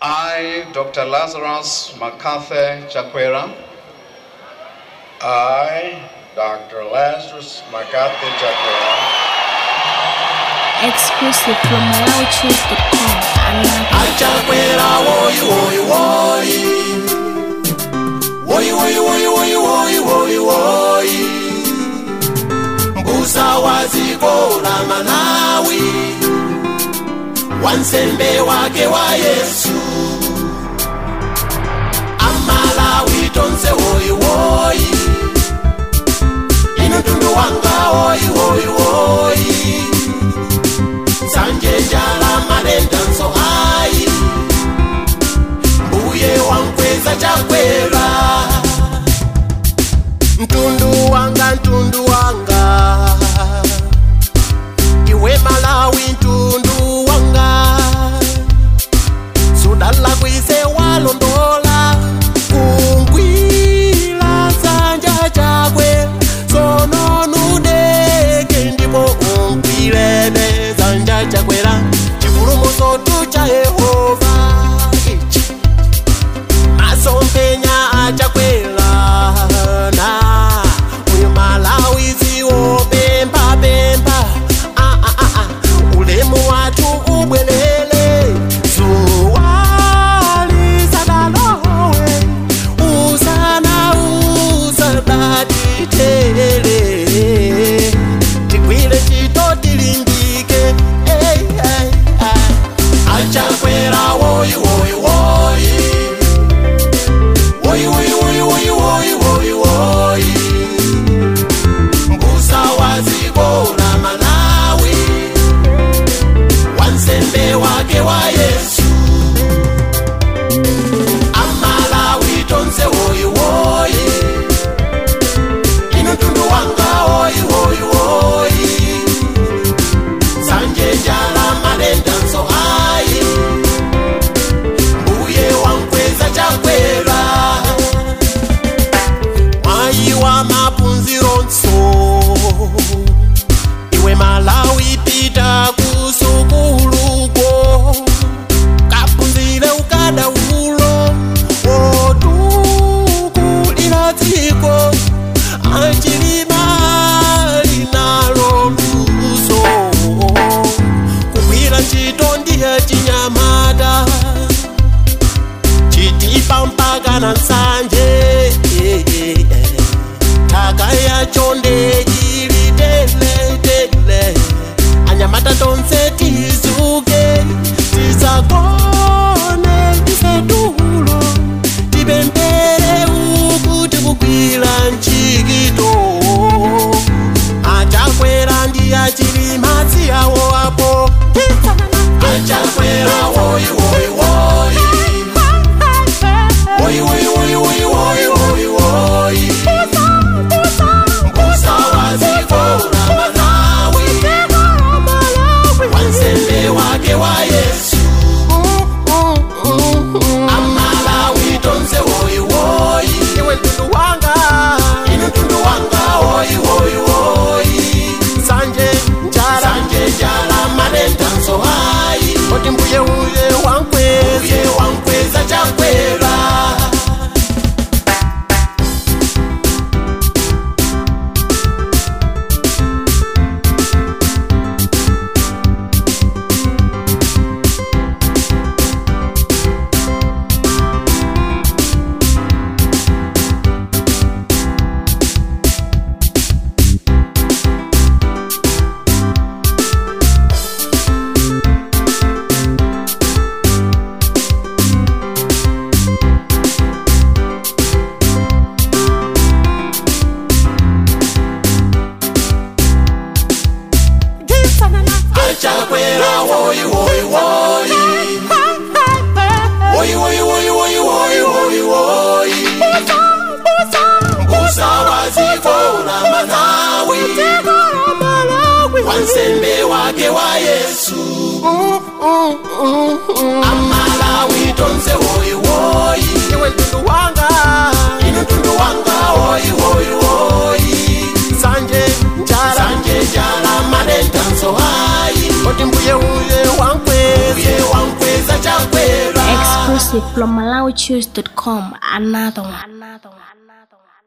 I, Dr. Lazarus MacArthur Chakwera, I, Dr. Lazarus MacArthur Chakwera, exclusive from MalawiChoose.com. achakwera woyi woyi woyi woyi woyi woyi woyi woyi woyi woyi mbusa wa dziko la malawi wansembe wake wa yesu amalawi tonse woyi woyi inu tundu wanga woyi woyi woyi sanje njala malenda nso ayi mbuye wankweza chakwera mtundu wanga mtundu wanga iwe malawi mtundu wanga sudala kwise walondola kungwila sanja chakwe sononudeke ndipo ungwilene sanja chakwera chipulumusotu cha yehova ichi masompenya achakwera na uyu malawi ziwo pemba pemba ah, ah, ah, ah. ulemu watu ubwelele zuwalisadalowe usana usadatitele tigwile chito tilingike hey, hey, hey. achakwera woyi woyi woyi woyi woyi woyi woyi woyi woyi woyi mbusa wa dziko la malawi wansembe wake wa yesu amalawi tonse woyi woyi inu tundu wanga woyi woyi woyi sanje njala malenda nso ayi mbuye wankweza chakwera mwayi wa mapunziro nso iwe malawi pita kusukuluko kapunzire ukadaulo wotukulira dziko achilima linalo luso kugwira ntchito ndiye chinyamata chitipa mpaka na nsanje thaka yacho ndeyili teletele anyamata tonse tizuke tisagone tisetulo tipempere ukuti kugwira ntchito achakwera ndi achilima tsiyawo apo achakwera woyi woyi woyi woyi woyi woyi woyi woyi woyi woyi mbusa wa dziko la malawi wansembe wake wa yesu amalawi tonse woyi woyi iwe mtundu wanga inu mtundu wanga woyi woyi woyi sanje njala sanje njala malenda nso ayi oti mbuye uye wankweza uye wankweza chakwera achakwera woyi woyi woyi woyi woyi woyi woyi woyi woyi woyi mbusa wa dziko la malawi wansembe wake wa yesu amalawi tonse woyi woyi iwe mtundu wanga inu mtundu wanga woyi woyi woyi sanje njala sanje njala malenda nso ayi oti mbuye uye wankweza uye wankweza chakwera Exclusive exclusive from MalawiChoose.com. Another one. Another one. Another one.